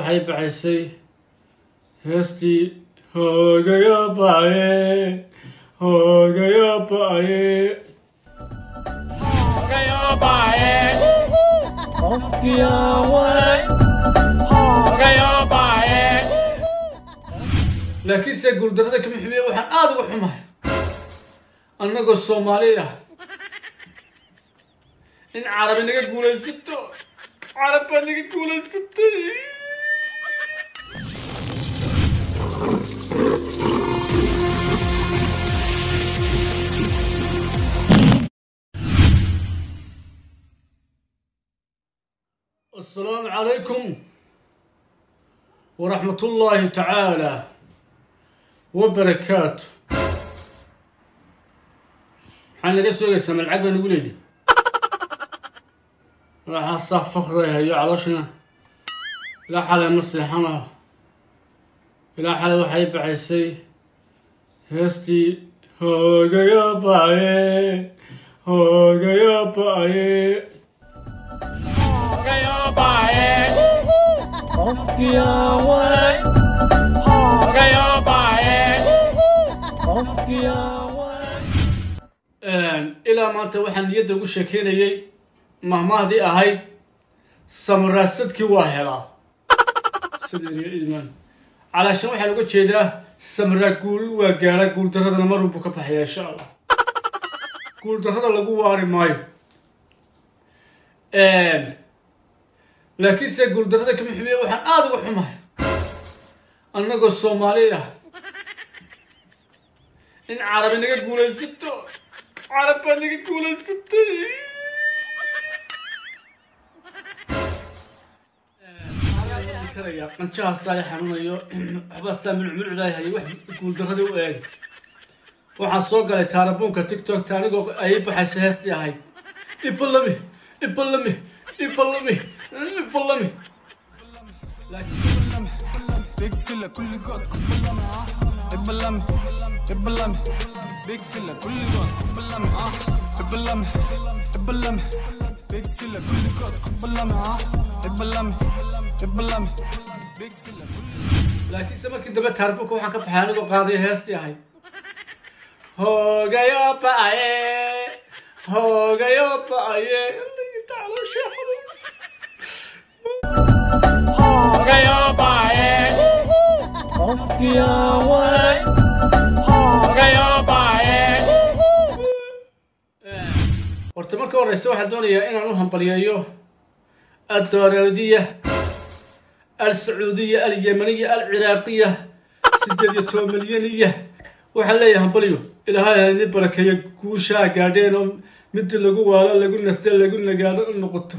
waxay baxaysay heestii hoogayo baaye hoogayo baaye laakiinse guuldarrada kama xumiye waxaan aada uga xumahay annagoo soomaali ah in carabi naga guulaysato carab baa naga guulaysatay السلام عليكم ورحمة الله تعالى وبركاته waxaan naga soogaysaa malcag baa nagu leedi waxaasaa fakdaya iyo calooshina ilaa xalay ma seexanaho ilaa xalay waxay baxaysay heestii hoogayo baaye hoogayo baaye ilaa maanta waxaan niyadda ugu sheekeynayay mahmaahdii ahayd samaraasadkii waa helaa sideeriyo iimaan calaashan waxaan uga jeedaa samaraa guul waa gaara guuldarradana marun buu ka baxaya insha allah guuldarrada lagu waari maayo laakiinse guuldarrada kama xumiye waxaan aada uga xumahay annagoo soomaali ah in carabi naga guulaysato carab baa naga guulaysatay karaya qanjahaasaa i xanuunayo waxbaasaa milcmilcdaay hayay wax guuldarradii u eegay waxaan soo galay taarabuunka tiktokta anigoo ayay baxaysa heestii ahayd ibalami ibalami ibalami ibalami Big fella كل جود كبلمي اه ابلمي ابلمي Big fella كل جود كبلمي اه ابلمي ابلمي Big fella كل جود كبلمي اه ابلمي ابلمي Big fella كل laakiinse markii dambe taarbuunka waxaan ka baxay anigoo qaaday heestii ahayd hoogayo ba'aye hoogayo ba'aye tacaloosha horta marka horeysa waxaan doonayaa inaan u hambaliyeeyo الدورودية السعودية اليمنية العراقية سدد يتو مليونية waxaan leeyahay hambalyo ilaahay ni barakeeyo guushaa gaadheen oo mid lagu waalo lagu naste lagu nagaado u noqoto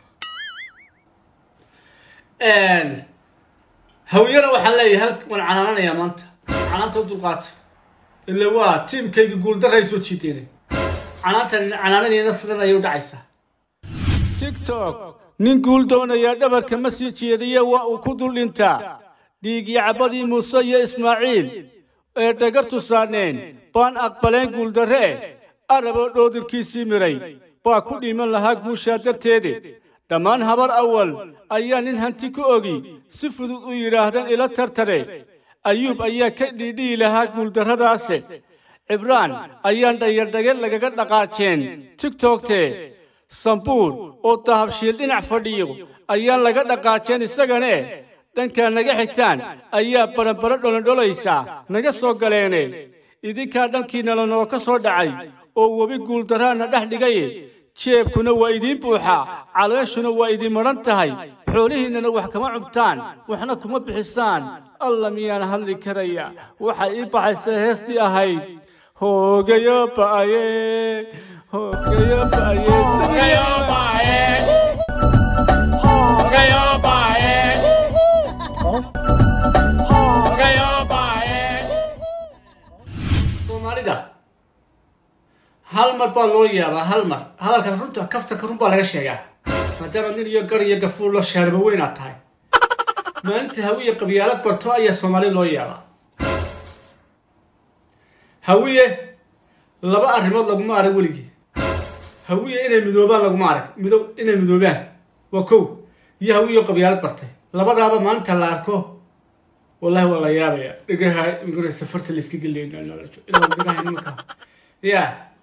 hawyana waxaan leeyahay hal waan canaananayaa maanta canaanta u dulqaata ila waa tiimkayga guuldarray soo jiideenay canaanta canaananayana sidan ayay u dhacaysaa tiktok nin guul doonayaa dhabarka ma sii jeediye waa uu ku dul dhintaa dhiigii cabadii muuse iyo ismaaciil ee dhagartu saarneen baan aqbaleen guuldarre araboo dhoodirkiisii miray baa ku dhiiman lahaa guushaa darteede dhammaan habar awal ayaa nin hanti ku ogi si fudud u yidhaahdan ila tartare ayuub ayaa ka dhiidhiyi lahaa guuldarradaase cibraan ayaan dhayardhage lagaga dhaqaajeen tiktokte sambuur oo dahabshiil dhinac fadhiyo ayaan laga dhaqaajeen isagane dhankaa naga xigtaan ayaa baranbaro dholondholaysa naga soo galeene idinkaa dhankiinala noo ka soo dhacay oo webi guuldarraana dhex dhigaye jeebkuna waa idiin buuxa caleeshuna waa idin madhan tahay xoolihiinnana wax kama cubtaan waxna kuma bixisaan alla miyaan hadli karaya waxay ii baxaysaa heestii ahayd hoogayo ba'aye hoogayo ba'aye soomaalida hal mar baa loo yaabaa hal mar hadalka runta kaftanka run baa laga sheegaa maadaama nin iyo gar iyo gafuur loo shaarba weyn aad tahay maalinta hawiye qabyaalad barto ayaa soomaali loo yaabaa hawiye laba arrimood laguma arag weligii hawiye inay midoobaan laguma arag mido inay midoobaan waa kow iyo hawiye qabyaalad bartay labadaaba maalinta la arko wallahi waa la yaabaya dhigaha inguna safarta la iska gelayna ilaa dhigaha nimanka ya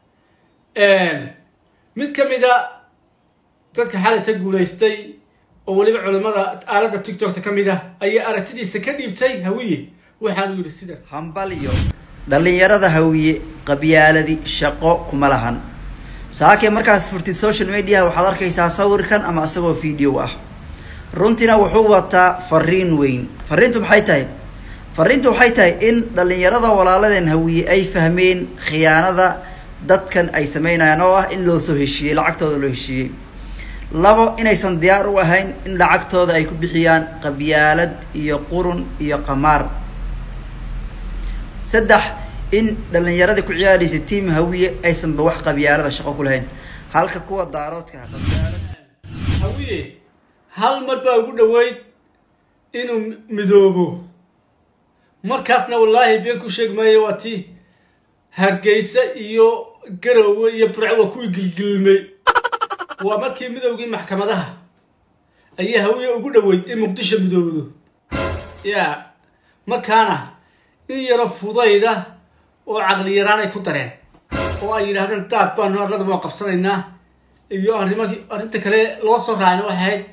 mid ka mid a dadka xalayta guulaystay oo weliba culimmada aaladda tiktokta ka mid ah ayaa aragtidiisa ka dhiibtay hawiye waxaanu yidhi sidan hambalyo dhallinyarada hawiye qabyaaladi shaqo kuma lahan saakee markaad furtid social media waxaad arkaysaa sawirkan ama isagoo video ah runtiina wuxuu wataa fariin weyn fariintu maxay tahay fariintu waxay tahay in dhallinyarada walaaladeen hawiye ay fahmeen khiyaanada dadkan ay sameynayaan oo ah in loo soo heshiiyey lacagtooda loo heshiiyey labo inaysan diyaar u ahayn in lacagtooda ay ku bixiyaan qabyaalad iyo qurun iyo qamaar saddex in dhallinyaradii ku ciyaaraysa tiam hawiye aysanba wax qabyaalada shaqo ku lahayn halka kuwa daaroodka ah qabyaalad hawiye hal mar baa ugu dhoweyd inuu midoobo markaasna wallaahi been ku sheeg maayo waa tii hargeysa iyo garowe iyo burco waa kuwii gilgilmay waa markii midowgii maxkamadaha ayaa hawiye ugu dhoweyd in muqdisho midoobdo ya markaana in yaro fudayda oo caqli yaraan ay ku dareen oo ay yidhaahdeen daad baanu arlada waa qabsanaynaa iyo arrimahii arrinta kale loo soo raacna waxay ahayd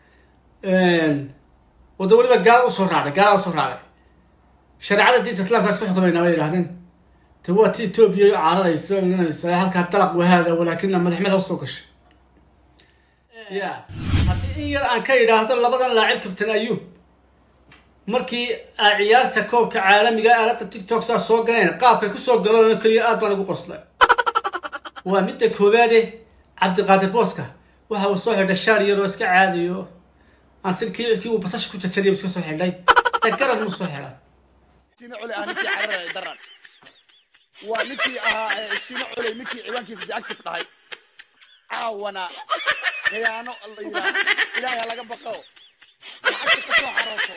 wada weliba gaala usoo raacday gaala usoo raacday shareecada diinta islaamka isku xukumaynaa bay yidhahdeen te waa ti etoobiya caararaysa inanaysa halkaa dalaq wahaada walaakina madaxmada usoo gashay ya haddii in yar aan ka yidhaahdo labadan laacib kabtan ayuub markii ay ciyaarta koobka caalamiga aaladda tiktok saa soo galeen qaabkay kusoo galoona keliya aad baan ugu qoslay waa midda koowaade cabdiqaadir booska waxa uu soo xidhay shaar yar oo iska caadiyo aan silkii kii uu basasha ku jajariya iska soo xidhay dagaran muu soo xidhay sina cule ah ninkii cararaya daran waa ninkii ahaa sina cule ninkii ciwaankiisa deactive dhahay caawana khiyaano la yidhaah ilaahay ha laga baqo lacagta ka soo xarooto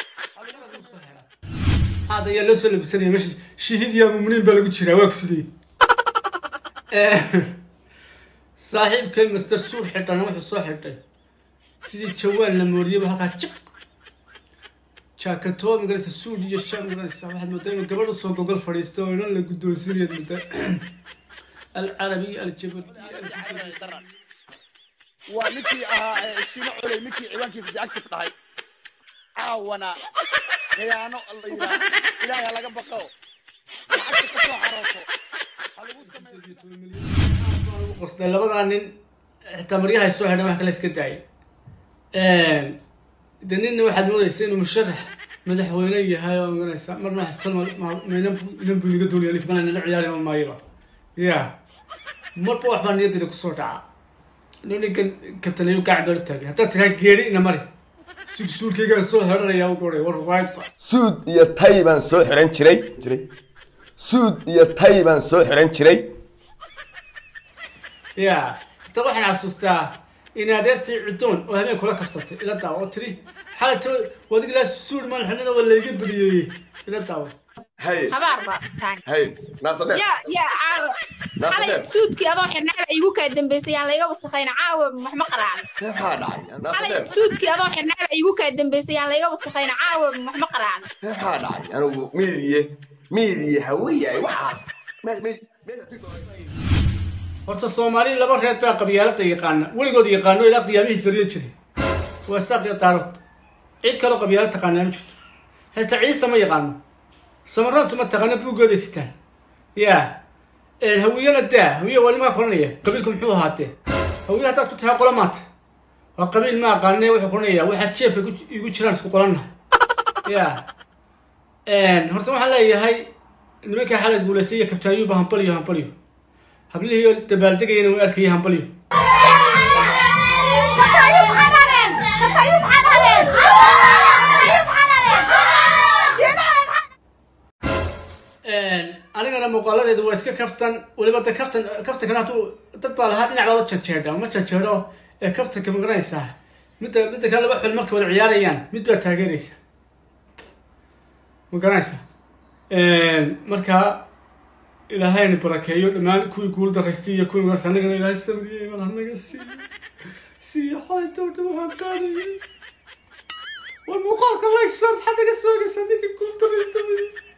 hada ayaa loo soo labisanaya meesha shahiid yaa mumniin baa lagu jiraa waa kusidii saaxiibkay master suur xidhana wuxuu soo xidhay sidii jawaan la mooriyaba halkaa jiq jaakatoo magaraysa suud iyo shaa magaraysa waxaad moodaa inuu gabadh usoo gogol fadhiisto oo inan la guddoonsinayaad moodaa alcarabiy aljabali cararaya daran waa ninkii ahaa sina cule ninkii ciwaankiisa deactive dhahay caawana khiyaano la yidhaah ilaahay ha laga baqo lacagta ka soo xarooto ha lagu sameeyo qosday labadaa nin xitaa maryahay soo xidhan wax kale iska daayay de ninna waxaad moodaysa inuu musharax madaxweyne yahay oo maganaysa marna inan buu inaga doonaya link mana nala ciyaari maayaba ya marba waxbaa niyaddeeda kusoo dhaca ino ninkan kabtanayo gacan baa u taagay haddaad tiraa geeri ina mari suurkaygaan soo xidhanaya u goray war waagba suud iyo tay baan soo xiran jiray jiray suud iyo tay baan soo xiran jiray ya hata waxaan xasuustaa in adeertii cudoon oo habeen kula kaftatay ila daawo oo tiri xalata wadig ilaa suud maan xidhana waa layga badiyeeyey ila daawo hay habaar baa tahay hay naasadhe ya ya caawa Naasadhe. xalay suudkii adoo xirnaaba igu kaa dambeysay aan layga wasakhayn caawa waxma qaraacan maxaa dhacay xalay naasadhe suudkii adoo xirnaaba igu kaa dambeysay aan layga wasakhayn caawa waxma qaraacan maxaa dhacay anigu miiriye miiriye hawiyaay waxaas me me meesha tiktok horta soomaali laba reer baa qabyaalada yaqaana weligood yaqaano ilaa qiyaamihii sariya jiray waa saaq iyo daarood cid kaloo qabyaalo taqaanaa ma jirto xitaa ciisa ma yaqaano samaroontu ma taqaano buuggooday sitaan ya hawiyana daa hawiye waa nimaa kulanaya qabiilku muxuu ahaatee hawiye haddaad ku tahay qola maata waa qabiil ma aqaane wuxuu kulanaya waxaad jeebka ku- igu jiraan isku qolanna ya horta waxaan leeyahay nimankaa xalay guulaystay iyo kabtaanyuuba hambaliyo hambaliyo hablihii dabaaldegayana way arkaya hambaliyo Katayub xanaaneen! Katayub xanaaneen! Katayub xanaaneen! Sida anigana muuqaaladeedu waa iska kaftan weliba de kaftan kaftankana hadduu dad baa lahaa dhinac baad janjeedha ma janjeedho ee kaftanka magaranaysaa midda midda kale laba xul markay wada ciyaarayaan mid baa taageeraysa ma garanaysa marka ilaahayna barakeeyo dhammaan kuwii guul daraystay iyo kuwii magarasa anagana ilaahay samriyey mal anaga siiyo siiyo xalayta oo dhan waxaan qaadayay war muuqaalka laysaan maxaad naga soogaysaa ninkii guuldaraysta